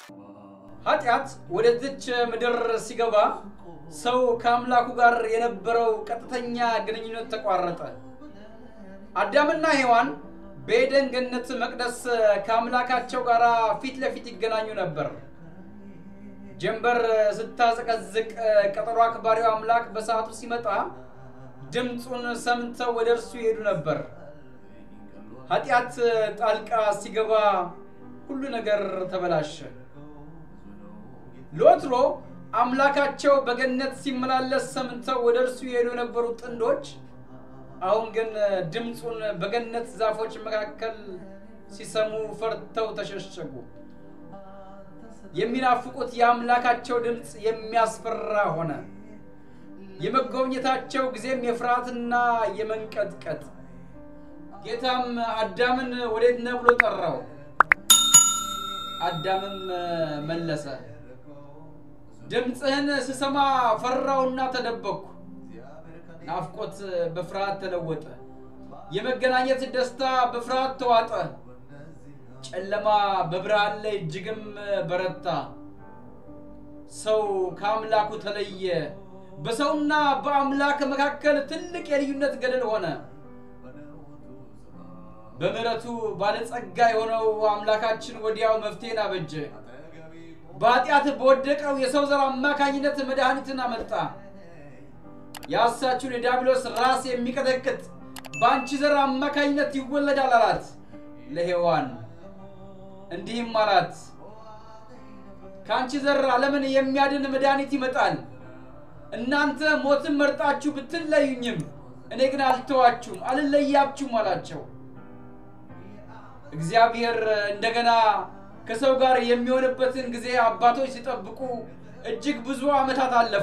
ኃጢአት ወደዚች ምድር ሲገባ ሰው ከአምላኩ ጋር የነበረው ቀጥተኛ ግንኙነት ተቋረጠ። አዳምና ሔዋን በኤደን ገነት መቅደስ ከአምላካቸው ጋር ፊት ለፊት ይገናኙ ነበር። ጀንበር ስታዘቀዝቅ ቀጠሮ አክባሪው አምላክ በሰዓቱ ሲመጣ ድምፁን ሰምተው ወደ እርሱ ይሄዱ ነበር። ኃጢአት ጣልቃ ሲገባ ሁሉ ነገር ተበላሸ። ለወትሮ አምላካቸው በገነት ሲመላለስ ሰምተው ወደ እርሱ የሄዱ የነበሩ ጥንዶች አሁን ግን ድምፁን በገነት ዛፎች መካከል ሲሰሙ ፈርተው ተሸሸጉ። የሚናፍቁት የአምላካቸው ድምፅ የሚያስፈራ ሆነ። የመጎብኘታቸው ጊዜም የፍርሃትና የመንቀጥቀጥ። ጌታም አዳምን ወዴት ነህ ብሎ ጠራው። አዳምም መለሰ፣ ድምፅህን ስሰማ ፈራውና ተደበቅኩ። ናፍቆት በፍርሃት ተለወጠ። የመገናኘት ደስታ በፍርሃት ተዋጠ። ጨለማ በብርሃን ላይ እጅግም በረታ። ሰው ከአምላኩ ተለየ። በሰውና በአምላክ መካከል ትልቅ የልዩነት ገደል ሆነ። በምሕረቱ ባለጸጋ የሆነው አምላካችን ወዲያው መፍትሄን አበጀ። በኃጢአት በወደቀው የሰው ዘር አማካኝነት መድኃኒትን አመጣ። የአሳችሁን የዲያብሎስ ራስ የሚቀጠቅጥ በአንቺ ዘር አማካኝነት ይወለዳል አላት ለሔዋን። እንዲህም አላት ከአንቺ ዘር ዓለምን የሚያድን መድኃኒት ይመጣል። እናንተ ሞትን መርጣችሁ ብትለዩኝም እኔ ግን አልተዋችሁም፣ አልለያችሁም አላቸው። እግዚአብሔር እንደገና ከሰው ጋር የሚሆንበትን ጊዜ አባቶች ሲጠብቁ እጅግ ብዙ ዓመታት አለፉ።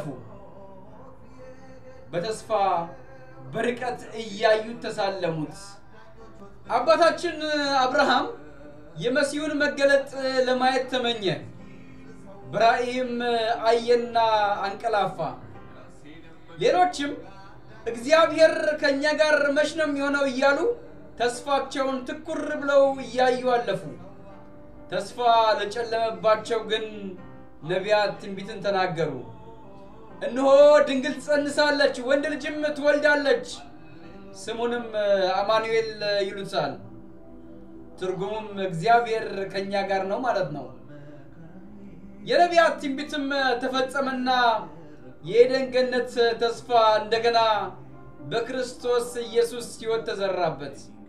በተስፋ በርቀት እያዩት ተሳለሙት። አባታችን አብርሃም የመሲሁን መገለጥ ለማየት ተመኘ። በራእይም አየና አንቀላፋ። ሌሎችም እግዚአብሔር ከእኛ ጋር መች ነው የሚሆነው እያሉ ተስፋቸውን ትኩር ብለው እያዩ አለፉ። ተስፋ ለጨለመባቸው ግን ነቢያት ትንቢትን ተናገሩ። እነሆ ድንግል ትጸንሳለች፣ ወንድ ልጅም ትወልዳለች፣ ስሙንም አማኑኤል ይሉታል። ትርጉሙም እግዚአብሔር ከእኛ ጋር ነው ማለት ነው። የነቢያት ትንቢትም ተፈጸመና የኤደን ገነት ተስፋ እንደገና በክርስቶስ ኢየሱስ ሕይወት ተዘራበት።